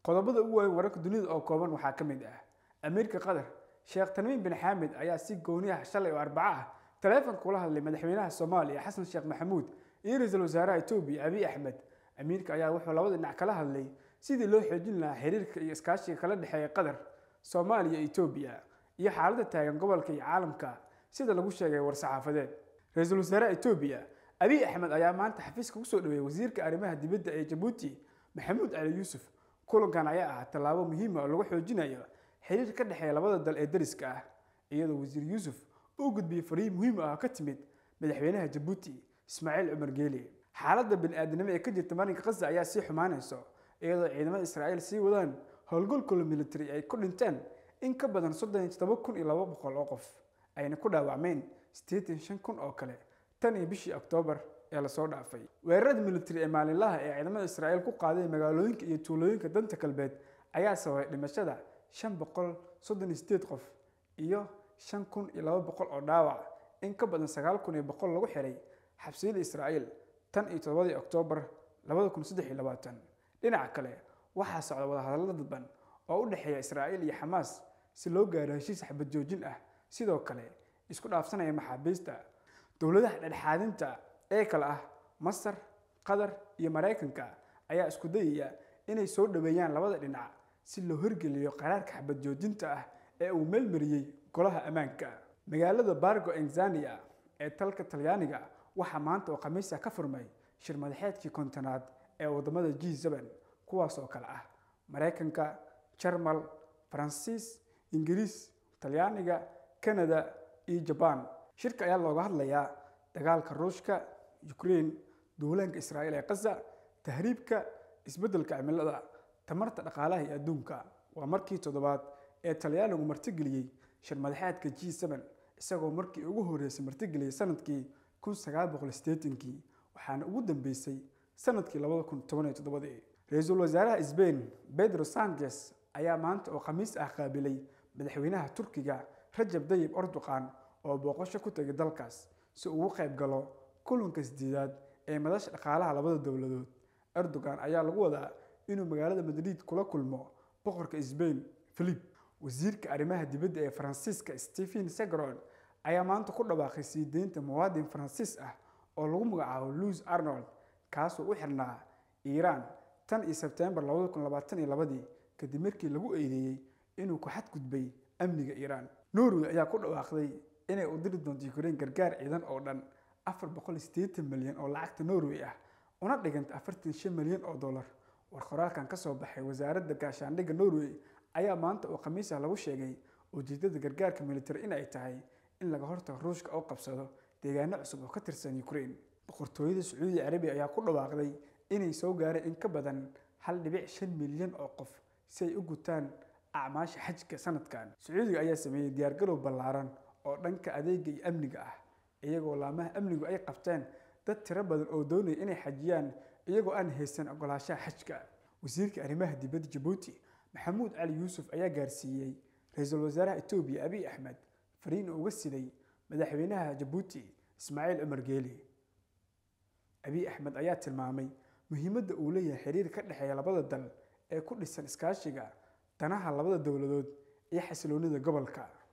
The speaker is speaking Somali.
qodobada ugu waaweyn wararka dunida oo kooban waxaa ka mid ah amiirka qatar sheekh tamiim bin xaamid ayaa si gooni ah shalay oo arbaco ah taleefanka kula hadlay madaxweynaha soomaaliya xasan sheekh maxamuud iyo ra-iisul wasaaraha etoobiya abiy axmed amiirka ayaa wuxuu labada dhinac kala hadlay sidii loo xoojin lahaa xiriirka iyo iskaashiga kala dhexeeya qatar soomaaliya iyo etoobiya iyo xaaladda taagan gobolka iyo caalamka sida lagu sheegay war-saxaafadeed ra-iisul wasaaraha etoobiya abiy axmed ayaa maanta xafiiska kusoo dhaweeyey wasiirka arrimaha dibadda ee jabuuti maxamuud cali yuusuf kulankan ayaa ah tallaabo muhiima oo lagu xoojinayo xiriir ka dhexeeya labada dal ee dariska ah iyadoo wasiir yuusuf uu gudbiyey fariin muhiim ah oo ka timid madaxweynaha jabuuti ismaaciil cumar geeli xaaladda bani-aadamnimo ee ka jirta marinka khaza ayaa sii xumaanayso iyadoo ciidamada israa'iil sii wadaan howlgalkooda military ay ku dhinteen in ka badan soddon iyo toddoba kun iyo laba boqol oo qof ayna ku dhaawacmeen siddeetan shan kun oo kale tan iyo bishii oktoobar ee lasoo dhaafay weerarada military ee maalinlaha ee ciidamada israa'iil ku qaaday magaalooyinka iyo tuulooyinka danta galbeed ayaa sababay dhimashada shan boqol soddon iyo sideed qof iyo shan kun iyo laba boqol oo dhaawac in ka badan sagaal kun iyo boqol lagu xiray xabsiyada israa'iil tan iyo toddobadii oktoobar labada kun saddex iyo labaatan dhinaca kale waxaa socda wadahadallo dadban oo u dhexeeya israa'iil iyo xamaas si loo gaaro heshiis xabad joojin ah sidoo kale isku dhaafsanaya maxaabiista dowladaha dhexdhexaadinta ee kale ah masar qatar iyo maraykanka ayaa isku dayaya inay soo dhaweeyaan labada dhinac si loo horgeliyo qaraarka xabad joojinta ah ee uu meelmariyey golaha ammaanka magaalada bargo enzania ee dalka talyaaniga waxaa maanta oo khamiisa ka furmay shir madaxeedkii kontonaad ee wadamada g seben kuwaas oo kale ah maraykanka jarmal faransiis ingiriis talyaaniga kanada iyo jabaan shirka ayaa looga hadlayaa dagaalka ruushka ukraine duulaanka israa'iil ee khaza tahriibka isbeddelka cimilada tamarta dhaqaalaha iyo adduunka waa markii toddobaad ee talyaanigu martigeliyey shir madaxeedka g seben isagoo markii ugu horreysay martigeliyey sanadkii kun sagaal boqol sideetankii waxaana ugu dambeysay sanadkii labada kun toban iyo toddobadii ra-iisul wasaaraha sbain pedro sanchez ayaa maanta oo khamiis ah qaabilay madaxweynaha turkiga rajab dayib erdoqan oo booqasho ku tegay dalkaas si ugu qayb galo kulanka sideedaad ee madasha dhaqaalaha labada dowladood erdogan ayaa lagu wadaa inuu magaalada madrid kula kulmo boqorka sbain philip wasiirka arrimaha dibadda ee faransiiska stephen segron ayaa maanta ku dhawaaqay sii deynta muwaadin faransiis ah oo lagu magacaabo louis arnold kaasoo u xirnaa iiraan tan iyo sebtembar labada kun labaatan iyo labadii kadib markii lagu eedeeyey inuu ku xadgudbay amniga iiraan norway ayaa ku dhawaaqday inay u diri doonto ukraine gargaar ciidan oo dhan afar boqol iyo siddeetan milyan oo lacagta norway ah una dhiganta afartan shan milyan oo dollar war qoraalkan ka soo baxay wasaaradda gaashaandhigga norway ayaa maanta oo khamiis ah lagu sheegay ujeedada gargaarka military in ay tahay in laga hortago ruushka oo qabsado deegaano cusub oo ka tirsan ukraine boqortooyada sacuudi carabiya ayaa ku dhawaaqday inay soo gaareen in ka badan hal dhibic shan milyan oo qof si ay u gutaan acmaasha xajka sanadkan sacuudiga ayaa sameeyey diyaargarow ballaaran oo dhanka adeega iyo amniga ah iyagoo laamaha amnigu ay qabteen dad tiro badan oo doonaya inay xajiyaan iyagoo aan haysan ogolaanshaha xajka wasiirka arrimaha dibadda jabuuti maxamuud cali yuusuf ayaa gaarsiiyey ra-iisul wasaaraha etoobiya abiy axmed fariin uga siday madaxweynaha jabuuti ismaaciil cumar geeli abiy axmed ayaa tilmaamay muhiimadda uu leeyahay xiriir ka dhexeeya labada dal ee ku dhisan iskaashiga danaha labada dowladood iyo xasiloonida gobolka